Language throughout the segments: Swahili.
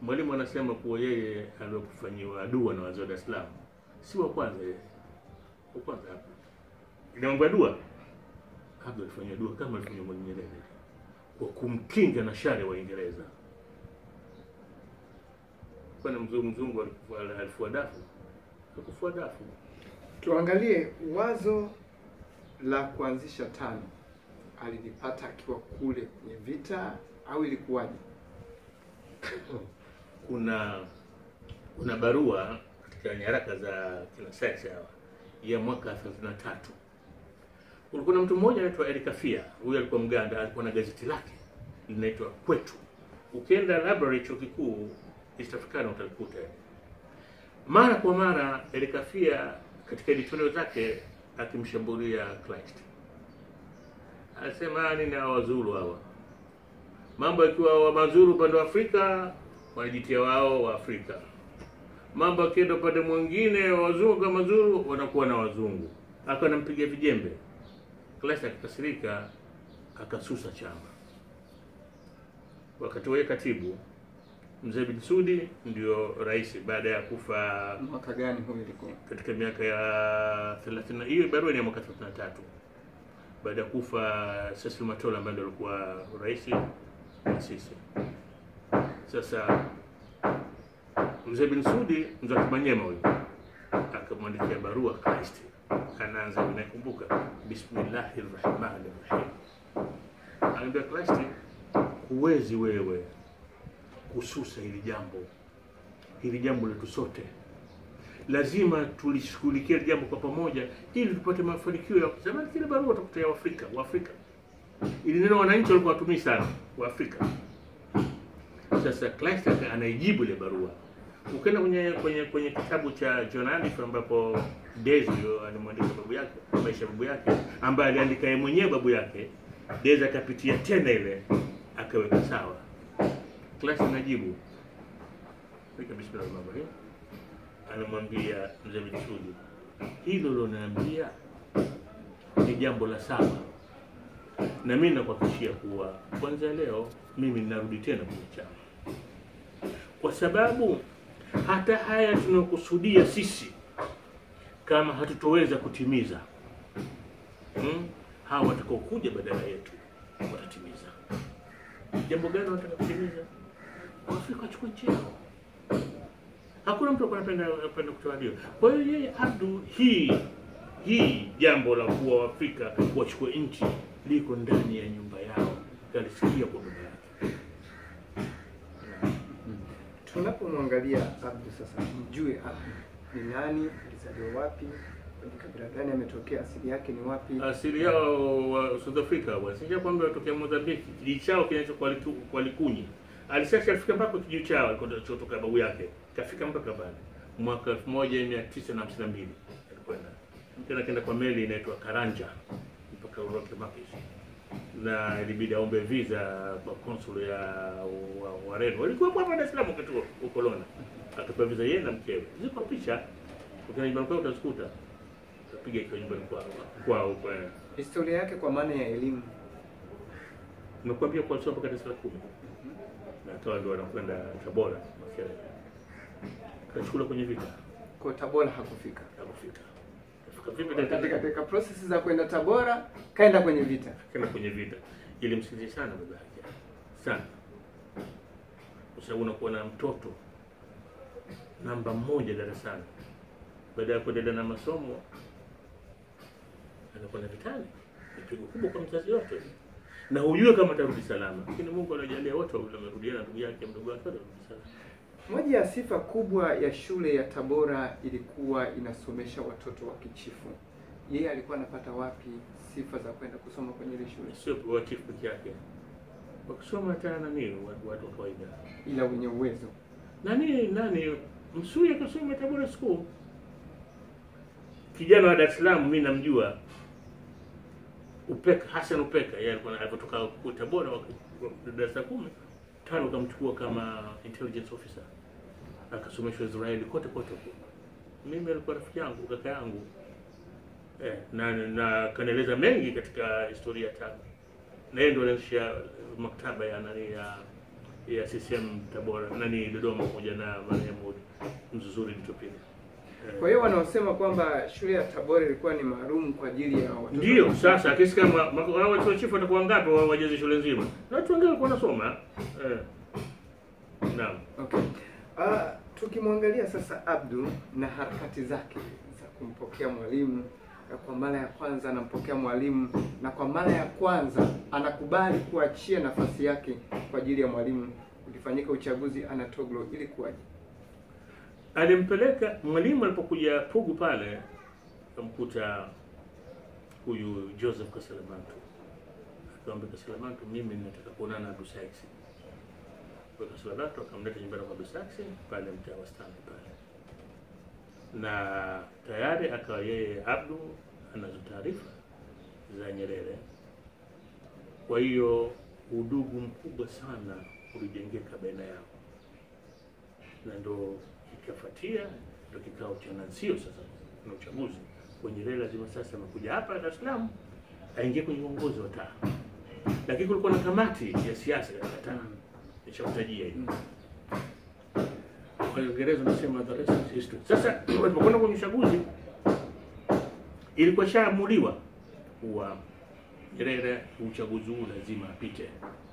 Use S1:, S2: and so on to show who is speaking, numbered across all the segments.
S1: Mwalimu anasema kuwa yeye aliokufanyiwa dua na wazee wa Dar es Salaam si wa kwanza yeye. Wa kwanza hapa. Ina mambo ya dua. Abdul alifanyia dua kama alifanyia Mwalimu Nyerere kwa kumkinga na shari ya Waingereza. Kwani mzungu mzungu alikuwa- alifua dafu? Hakufua dafu.
S2: Tuangalie wazo la kuanzisha TANU alilipata akiwa kule kwenye vita au ilikuwaje?
S1: kuna kuna barua katika nyaraka za kina Sykes hawa ya mwaka 33 kulikuwa na mtu mmoja anaitwa Eric Afia. Huyu alikuwa Mganda, alikuwa na gazeti lake linaitwa Kwetu. Ukienda library chuo kikuu East Africana utalikuta. Mara kwa mara Eric Afia katika editorial zake akimshambulia Kleist, anasema nini hawa wazuru hawa mambo yakiwa wa mazuru upande wa Afrika wanajitia wao wa Afrika, mambo akienda upande mwingine wa wazungu kama mazuru wanakuwa na wazungu. Akawa anampiga vijembe. Klasi akakasirika, akasusa chama. Wakati wa katibu mzee bin Sudi ndio rais baada ya kufa
S2: Mwaka gani huyo ilikuwa?
S1: katika miaka ya 30 hiyo barua ni ya mwaka 33 baada ya kufa Cecil Matola ambaye ndio alikuwa rais wa sisi. Sasa mzee bin Sudi mzee wa Kimanyema huyo akamwandikia barua Christ, anaanza nakumbuka, bismillahir rahmanir rahim, anaambia Christ, huwezi wewe kususa hili jambo, hili jambo letu sote lazima tulishughulikia hili jambo kwa pamoja ili tupate mafanikio ya zamani. Kile barua utakuta ya Afrika Waafrika, ili neno wananchi walikuwa watumii sana Waafrika. Sasa Kleist anaijibu ile barua. Ukienda kwenye kwenye kwenye kitabu cha John Aliff ambapo Dezi alimwandika babu yake maisha ya babu yake ambaye aliandika yeye mwenyewe babu yake, Dezi akapitia tena ile akaweka sawa. Kleist anajibu Fika bismillah rahmani rahim anamwambia mzee Binsudi, hilo liloniambia ni jambo la sawa, na mimi nakuhakikishia kuwa kwanza leo mimi ninarudi tena kwenye chama, kwa sababu hata haya tunayokusudia sisi kama hatutoweza kutimiza hmm, hawa watakaokuja badala yetu watatimiza. Jambo gani wanataka kutimiza? Waafrika wachukue nchi yao hakuna mtu alikuwa anapenda anapenda kutawaliwa. Kwa hiyo yeye Abdu, hii hii jambo la kuwa Waafrika wachukue nchi liko ndani ya nyumba yao, kalisikia kwa baba yake.
S2: Tunapomwangalia Abdu sasa, mjue Abdu ni nani, alizaliwa wapi, kwenye kabila gani ametokea, asili yake ni wapi?
S1: Asili yao wa South Africa wasija kwamba watokea Mozambiki, kijiji chao kinaitwa Kwaliku- Kwalikunyi. Alisasa alifika mpaka kijiji chao alikotoka babu yake, kafika mpaka pale mwaka 1952 alikwenda tena, kenda kwa meli inaitwa Karanja mpaka Uroke Makis, na ilibidi aombe visa kwa konsul ya wa- Wareno walikuwa hapa Dar es Salaam wakati huo ukoloni, akapewa visa yeye na mkewe. Ziko picha ukienda nyumbani kwao utazikuta, utapiga ikiwa nyumbani kwao kwao kwa
S2: Historia yake kwa maana ya elimu.
S1: Nimekuambia kwa sio mpaka darasa la kumi na toa ndio wanakwenda Tabora Makerere. Kachukula kwenye vita
S2: Kwa Tabora hakufika.
S1: hakufika. Kafika vipi
S2: Katika
S1: katika
S2: katika process za kwenda Tabora kaenda kwenye vita.
S1: kenda kwenye vita. Ilimsikitisha sana baba yake. Sana. Kwa sababu unakuwa na mtoto namba moja darasani. Baada ya kuendelea na masomo anakuwa na vitani. Ni pigo kubwa kwa mzazi yote. Na hujue kama atarudi salama. Lakini Mungu anajalia wote wawili wamerudiana, ndugu yake mdogo wake wote wamerudi salama.
S2: Moja ya sifa kubwa ya shule ya Tabora ilikuwa inasomesha watoto wa kichifu. Yeye alikuwa anapata wapi sifa za kwenda kusoma kwenye ile shule?
S1: sio watifu peke yake, wakisoma hata nani watu watu wa kawaida.
S2: Ila wenye uwezo.
S1: Nani nani Msuya akasoma Tabora School, kijana wa Dar es Salaam, mimi namjua Upeka Hassan Upeka, yeye alikuwa alipotoka huko Tabora waki- wa- darasa la kumi tano, akamchukua kama intelligence officer, akasomeshwa Israeli kote kote huko. Mimi alikuwa rafiki yangu, kaka yangu eh, na na kanaeleza mengi katika historia ya TANU na yeye ndio alianzisha maktaba ya nani ya ya CCM Tabora nani Dodoma pamoja na marehemu Mzuzuri Mtupile. Eh,
S2: Kwa hiyo wanaosema kwamba shule ya Tabora ilikuwa ni maalum kwa ajili ya watoto
S1: Ndio sasa kesi kama mako- hao watu wa chifu watakuwa ngapi wa wajaze shule nzima? Na watu wengine walikuwa wanasoma. Eh. Naam.
S2: Okay. Uh, tukimwangalia sasa Abdu na harakati zake za kumpokea mwalimu na kwa mara ya kwanza anampokea mwalimu na kwa mara ya kwanza anakubali kuachia nafasi yake kwa ajili ya mwalimu. Ulifanyika uchaguzi Anatoglo, ili kuwaje?
S1: alimpeleka mwalimu alipokuja Pugu pale, akamkuta huyu Joseph Kaselemantu, akamwambia Kaselemantu, mimi nataka kuonana na Abdu Saksi. Kwa Kaselemantu akamleta nyumbani kwa Abdu Saksi pale mtaa wa Stanley pale, na tayari akawa yeye Abdu anazo taarifa za Nyerere. Kwa hiyo udugu mkubwa sana ulijengeka baina yao na ndo ikafuatia ndo kikao cha Nansio sasa na uchaguzi kwa Nyerere lazima sasa amekuja hapa Dar es Salaam aingie kwenye uongozi wa taa, lakini kulikuwa na kamati ya siasa katika taa, nishakutajia hiyo. Kwa Kiingereza nasema the rest is history. Sasa walipokwenda kwenye uchaguzi ilikuwa shaamuliwa kuwa Nyerere uchaguzi huu lazima apite,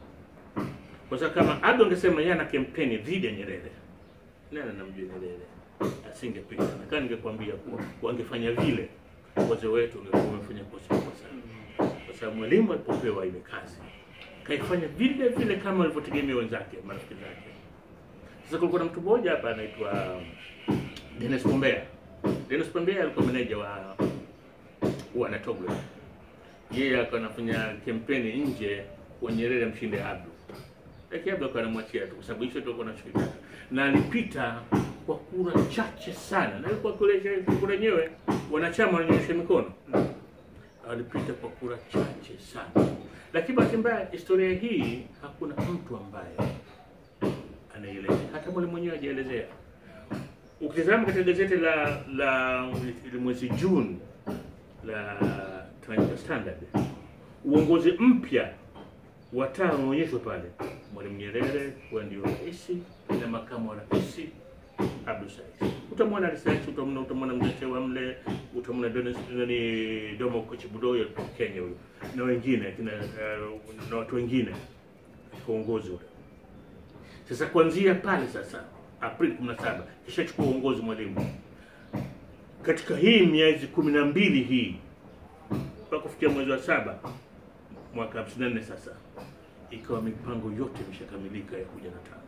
S1: kwa sababu kama Ado angesema yeye ana kampeni dhidi ya Nyerere nani anamjua Nyerere asingepita. Nakaa ningekwambia kuwa wangefanya vile, wazee wetu wangekuwa wamefanya kosa kubwa sana, kwa sababu mwalimu alipopewa ile kazi kaifanya vile vile kama walivyotegemea wenzake, marafiki zake. Sasa kulikuwa na mtu mmoja hapa anaitwa Dennis Pombea. Dennis Pombea alikuwa meneja wa wa Anatoglo. Yeye akawa anafanya kampeni nje kwa Nyerere mshinde Abdu lakini Abdu akawa anamwachia tu kwa sababu hicho ndio alikuwa anachokitaka, na alipita kwa kura chache sana, na ilikuwa kule kura yenyewe wanachama wananyosha mikono, alipita kwa kura chache sana. Lakini bahati mbaya, historia hii hakuna mtu ambaye anaelezea, hata mwalimu mwenyewe hajaelezea. Ukitazama katika gazeti la la mwezi Juni la Taifa Standard, uongozi mpya wa taa unaonyeshwa pale, Mwalimu Nyerere huwa ndio rais na makamu wa rais Abdu Said. Utamwona research, utamwona utamwona mzee wa mle, utamwona Dennis nani Domo Kochibudoyo kutoka Kenya huyo na wengine kina uh, na watu wengine kwa uongozi ule. Sasa kuanzia pale sasa Aprili 17 kisha chukua uongozi mwalimu katika hii miezi kumi na mbili hii mpaka kufikia mwezi wa saba mwaka 54 sasa ikawa mipango yote imeshakamilika ya kuja na tano.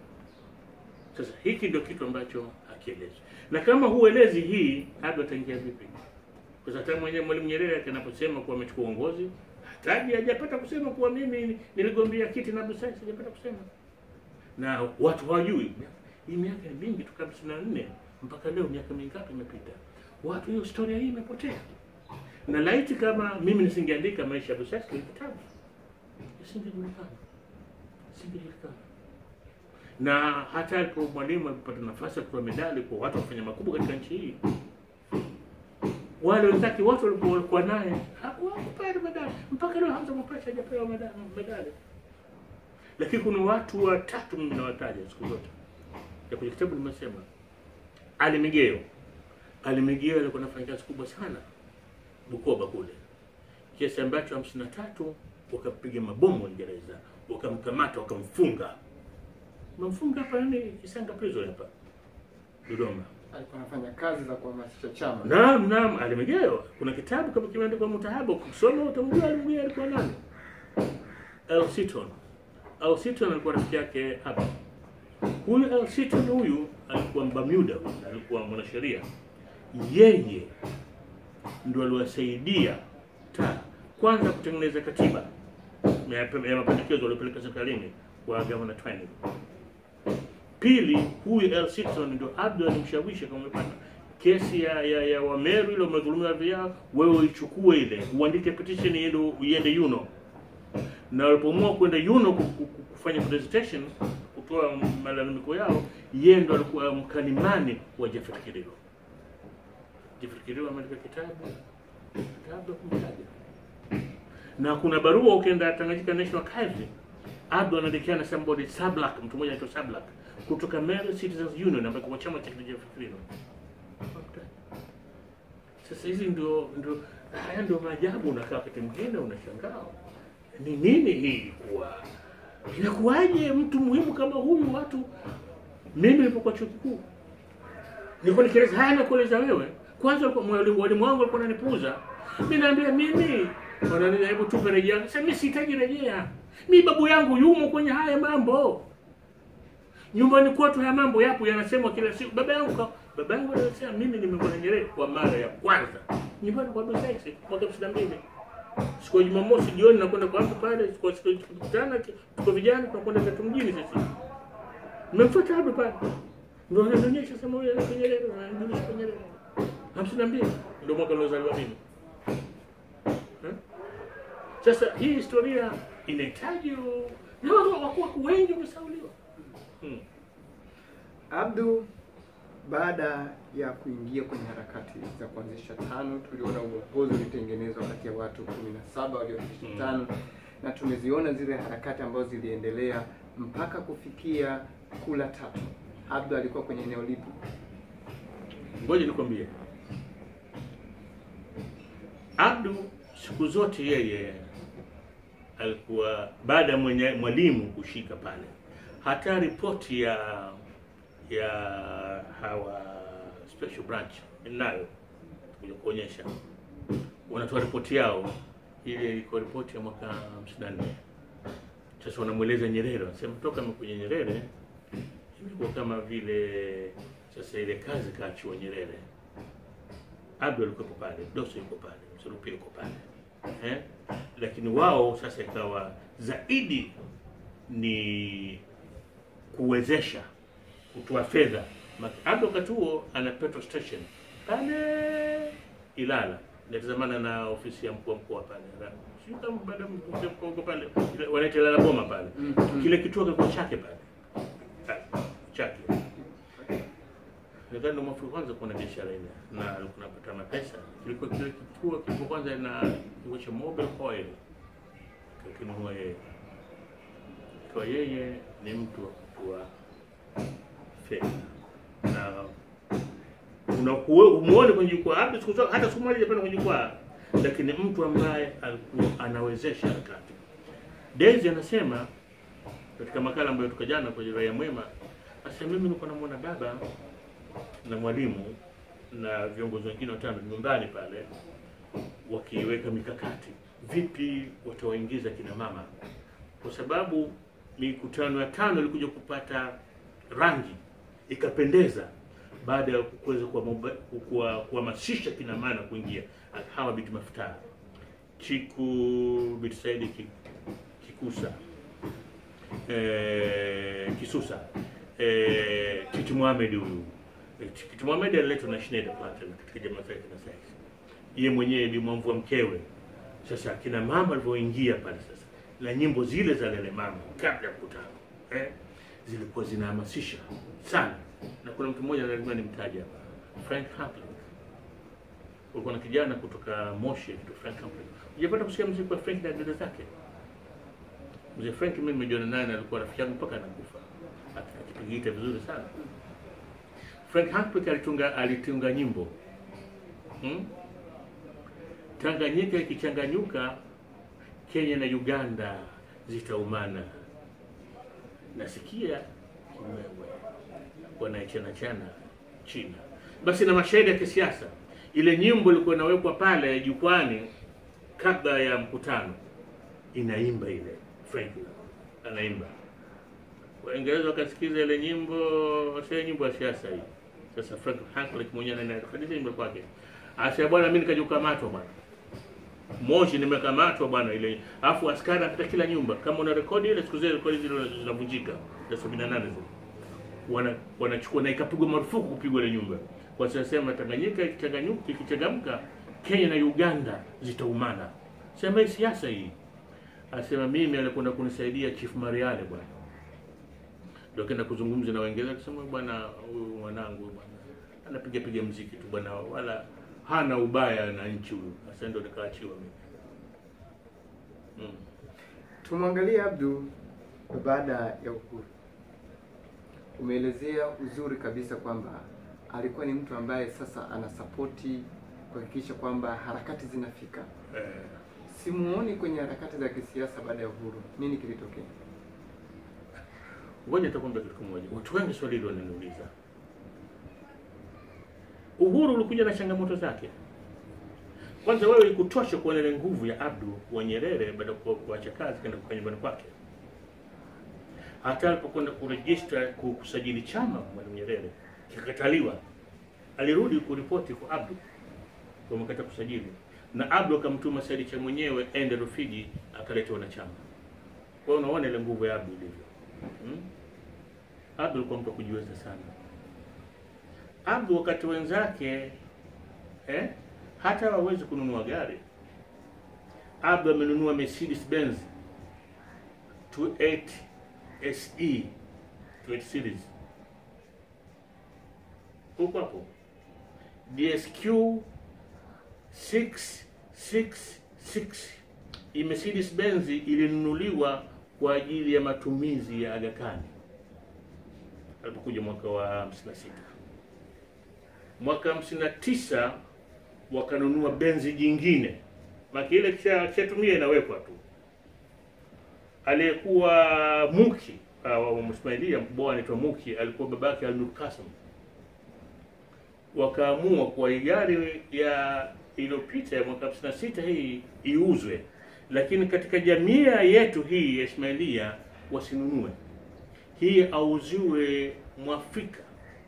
S1: Sasa hiki ndio kitu ambacho hakielezi, na kama huelezi hii, hadi ataingia vipi? Kwa sababu hata mwenyewe Mwalimu Nyerere anaposema kuwa amechukua uongozi, hataji hajapata kusema kuwa mimi niligombea kiti na Abdul Said, hajapata kusema, na watu hawajui hii miaka ni mingi, toka 54 mpaka leo, miaka mingapi imepita? Watu hiyo historia hii imepotea na laiti kama mimi nisingeandika maisha ya Abdul Said kwenye kitabu isingejulikana, isingejulikana. Na hata alipo mwalimu alipata nafasi ya kutoa medali kwa watu wafanya makubwa katika nchi hii, wale wenzake wote walikuwa naye hawakupata medali mpaka leo. Hamza Mopacha hajapewa medali, medali. Lakini kuna watu watatu mimi nawataja siku zote ya kwenye kitabu nimesema, Ali Migeo. Ali Migeo alikuwa anafanya kazi kubwa sana Bukoba kule, kiasi ambacho hamsini na tatu wakapiga mabomu Waingereza, wakamkamata wakamfunga, wamemfunga hapa nini Kisanga prison hapa Dodoma.
S2: Alikuwa anafanya kazi za kuhamasisha chama.
S1: Naam, naam, Ali Migeo. Kuna kitabu kama kimeandikwa Mutahabu, kusoma utamjua Ali Migeo alikuwa nani. Earl Seaton. Earl Seaton alikuwa rafiki yake hapa. Huyu Earl Seaton huyu alikuwa Bermuda, alikuwa mwanasheria. Yeye ndio aliwasaidia taa kwanza kutengeneza katiba ya mapendekezo waliopeleka serikalini kwa Governor Twining. Pili, huyu Earl Seaton ndio Abdu alimshawishi kama umepata kesi ya ya, ya Wameru ile umedhulumiwa vya wewe uichukue ile uandike petition iende iende Yuno, na walipoamua kwenda Yuno kufanya presentation kutoa malalamiko yao, yeye ndo alikuwa mkalimani wa Jafet Kirilo. Jafet Kirilo ameandika kitabu kitabu kumtaja, na kuna barua ukienda Tanganyika National Archives Abdu anaandikiana somebody Sablak, mtu mmoja anaitwa Sablak kutoka Mary Citizens Union ambayo kwa chama cha Kijafrino. Sasa hizi ndio ndio haya ndio maajabu, unakaa wakati mwingine unashangaa ni nini hii kuwa inakuwaje mtu muhimu kama huyu watu. Mimi nilipokuwa chuo kikuu nilikuwa nikieleza haya nakueleza wewe, kwanza walikuwa- mwalimu walimu wangu walikuwa wananipuuza mimi, naambia mimi wananiambia hebu tupe rejea. Sasa mimi sihitaji rejea, mimi babu yangu yumo kwenye haya mambo nyumbani kwetu haya mambo yapo yanasemwa kila siku. Baba yangu ka, baba yangu anasema mimi nimemwona Nyerere kwa mara ya kwanza nyumbani kwa Abdul Said mwaka 92 siku ya Jumamosi jioni nakwenda kwa hapo pale, siku siku tukutana, tuko vijana tunakwenda zetu mjini sisi. Nimemfuata hapo pale. Ndio ananionyesha sema huyu anaitwa Nyerere, ananijulisha kwa Nyerere. 52 ndio mwaka niliozaliwa mimi. Eh? Sasa hii historia inahitaji u- na watu wakuwa wengi wamesauliwa. Hmm.
S2: Abdu, baada ya kuingia kwenye harakati za kuanzisha TANU, tuliona uongozi ulitengenezwa kati ya watu kumi na saba walioanzisha
S1: Mm.
S2: TANU na tumeziona zile harakati ambazo ziliendelea mpaka kufikia kula tatu. Abdu alikuwa kwenye eneo lipi?
S1: Ngoja nikwambie, Abdu siku zote yeye alikuwa baada ya mwenye mwalimu kushika pale, hata ripoti ya ya hawa special branch nayo kuja kuonyesha, wanatoa ripoti yao, ile ilikuwa ripoti ya mwaka 54. Sasa wanamweleza Nyerere, wanasema toka kwenye Nyerere imekuwa kama vile sasa ile kazi kaachiwa Nyerere. Abdu alikuwepo pale, Doso yuko pale, Msurupi yuko pale eh? Lakini wao sasa ikawa zaidi ni kuwezesha kutoa fedha. Ma- Abdu wakati huo ana petrol station pale Ilala, natazamana na ofisi ya mkuu wa mkoa pale, Na- sijui kama baada ya mkuu wa mkoa uko pale, ile- wanaita Ilala Boma pale,
S2: Mhm.
S1: kile kituo kilikuwa chake pale Pale, chake nadhani ndo mwaka wa kwanza kuwa na biashara ile na alikuwa anapata mapesa. Kilikuwa kile kituo kilikuwa kwanza na kilikuwa cha mobile oil kinunua yeye, kwa yeye ni mtu wa kutoa fedha na unakuwa umuone kwenye jukwaa hata siku zote- hata siku moja hajapanda kwenye jukwaa, lakini mtu ambaye alikuwa anawezesha harakati. Daisy anasema katika makala ambayo toka jana kwenye Raia Mwema, asema mimi nilikuwa namuona baba na mwalimu na viongozi wengine watano nyumbani pale wakiweka mikakati vipi watawaingiza kina mama, kwa sababu mikutano ya tano ilikuja kupata rangi ikapendeza baada ya kuweza kuwamoba- kuwa- kuhamasisha kina mama kuingia hawa Biti Mafuta, Chiku Biti Saidi Ki- Kikusa eh, Kisusa eh, Titi Mohamed huyu Eh, Titi Mohamed aliletwa na Schneider Platinum katika jamaa zake na sasa yeye mwenyewe Bi Mwamvua mkewe. Sasa kina mama walivyoingia pale sasa na nyimbo zile za Lele Mama kabla ya mkutano eh, zilikuwa zinahamasisha sana, na kuna mtu mmoja lazima nimtaje hapa, Frank Hampling. Kulikuwa na kijana kutoka Moshi anaitwa Frank Hampling. Hujapata kusikia muziki wa Frank na dada zake? Mzee Frank mimi nimejiona naye na alikuwa rafiki yangu mpaka anakufa. Aki- Akipiga gita vizuri sana. Frank Hampling alitunga alitunga nyimbo. Hmm? Tanganyika ikichanganyuka Kenya na Uganda zitaumana. Nasikia kiwewe wanaichana chana China. Basi na mashahidi ya kisiasa, ile nyimbo ilikuwa inawekwa pale jukwani kabla ya mkutano, inaimba ile Frank anaimba, Waingereza wakasikiza ile nyimbo, sio nyimbo ya siasa hii. Sasa Frank Hanklick mwenyewe anahadithi nyimbo kwake, asema bwana, mimi nikaja kukamatwa bwana Moshi nimekamatwa bwana ile. Alafu askari anapita kila nyumba. Kama una rekodi ile siku zile rekodi zile zinavunjika. Za 78 zile. Wana wanachukua na ikapigwa marufuku kupigwa ile nyumba. Kwa sababu sema Tanganyika ikichanganyuka ikichangamka Kenya na Uganda zitaumana. Sema hii siasa hii. Asema mimi alikwenda kunisaidia Chief Mariale bwana. Ndio kenda kuzungumza na Waingereza akisema bwana huyu mwanangu bwana anapiga piga mziki tu bwana wala hana ubaya na nchi huyu. Sasa ndio nikaachiwa mimi. Mm.
S2: Tumwangalie Abdu baada ya uhuru. Umeelezea uzuri kabisa kwamba alikuwa ni mtu ambaye sasa anasapoti kuhakikisha kwamba harakati zinafika.
S1: Eh,
S2: Simuoni kwenye harakati za kisiasa baada ya uhuru. Nini kilitokea?
S1: ngoja nitakwambia kitu kimoja. Watu wengi swali hilo wananiuliza. Uhuru ulikuja na changamoto zake. Kwanza wewe ikutosha kuona ile nguvu ya Abdu wa Nyerere baada ya ku- kuacha kazi kwenda kukaa nyumbani kwake. Hata alipokwenda kurejista ku- kusajili chama Mwalimu Nyerere kikakataliwa, alirudi kuripoti kwa Abdu kwa mkata kusajili, na Abdu akamtuma Said cha mwenyewe ende Rufiji akaleta wanachama. Kwa hiyo unaona ile nguvu ya Abdu ilivyo. Hmm? Abdu alikuwa mtu wa kujiweza sana. Abdu wakati wenzake eh, hata hawawezi kununua gari. Abdu amenunua Mercedes Benz 28 SE 28 series huko hapo DSQ 666 hii Mercedes Benz ilinunuliwa kwa ajili ya matumizi ya Aga Khan alipokuja mwaka wa 56. Mwaka 59 wakanunua benzi jingine, maki ile kisha kishatumia inawekwa tu. Aliyekuwa Muki uh, wa Msmailia bwana anaitwa Muki, alikuwa babake Al-Nur Qasim. Wakaamua kwa hii gari ya iliyopita ya mwaka 56 hii iuzwe, lakini katika jamii yetu hii ya Ismailia wasinunue hii, auziwe Mwafrika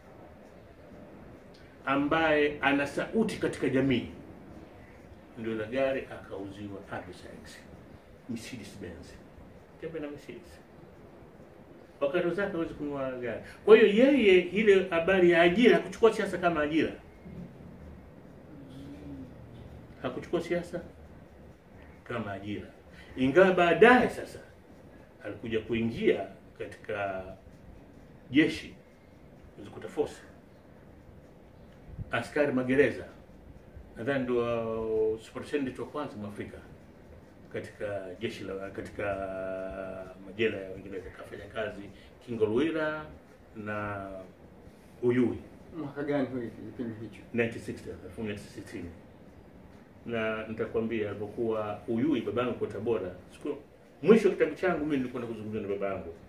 S1: ambaye ana sauti katika jamii. Ndio la gari akauziwa Abi Sykes Mercedes Benz, tembe na Mercedes wakati zake hawezi kununua gari. Kwa hiyo yeye, ile habari ya ajira, hakuchukua siasa kama ajira, hakuchukua siasa kama ajira, ingawa baadaye sasa alikuja kuingia katika jeshi zikuta force askari magereza, nadhani ndio superintendent wa kwanza mwafrika katika jeshi la katika majela ya Uingereza. Kafanya kazi Kingolwira na Uyui
S2: Mwaka gani huo kipindi hicho?
S1: 1960 1960 na nitakwambia alipokuwa Uyui, babangu kwa Tabora. Siku mwisho wa kitabu changu mimi nilikwenda kuzungumza na babangu